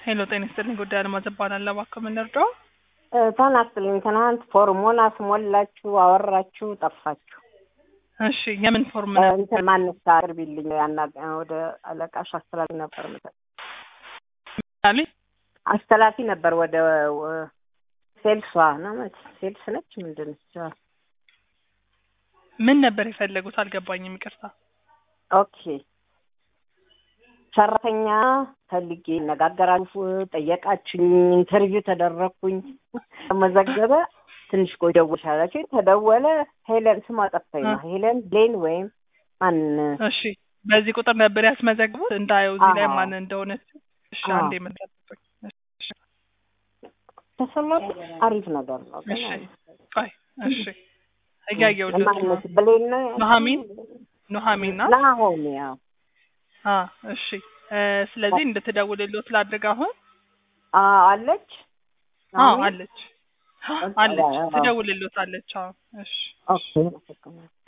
ሄሎ ጤና ይስጥልኝ። ጉዳይ አልማዝ እባላለሁ። እባክዎ ምን ልርዳዎ? ተናስልኝ ትናንት ፎርሙን አስሞላችሁ አወራችሁ ጠፋችሁ። እሺ የምን ፎርም እ ነው? እንትን ማንሳ አቅርቢልኝ ያና ወደ አለቃሽ አስተላልፊ ነበር ምሰጥ አሉኝ? አስተላፊ ነበር ወደ ወ- ሴልሷ ነው መች ሴልስ ነች ምንድን ነች? ምን ነበር የፈለጉት? አልገባኝም። ይቅርታ። ኦኬ ሰራተኛ ፈልጌ ነጋገራችሁ፣ ጠየቃችሁኝ፣ ኢንተርቪው ተደረግኩኝ፣ ተመዘገበ። ትንሽ ቆይ ደውልሽ አላችሁኝ። ተደወለ። ሄለን ስሟ ጠፋኝ ነው ሄለን ብሌን ወይም ማን እሺ በዚህ ቁጥር ነበር ያስመዘግቡት? እንዳየው እዚህ ላይ አዎ። ማን እንደሆነች። እሺ አዎ። አንዴ መጠበቅ። ተሰማት አሪፍ ነገር ነው። ግን እሺ ቆይ እሺ እያየሁልዎት ነው። ማነች ብሌን ነው ኑሐሚን ኑሐሚን ናት? ናሆም ያው አ እሺ እ ስለዚህ እንድትደውልልዎት ላድርግ አሁን? አ- አለች አዎ ናሆም? አለች አለች ትደውልልዎታለች። አዎ እሺ ኦኬ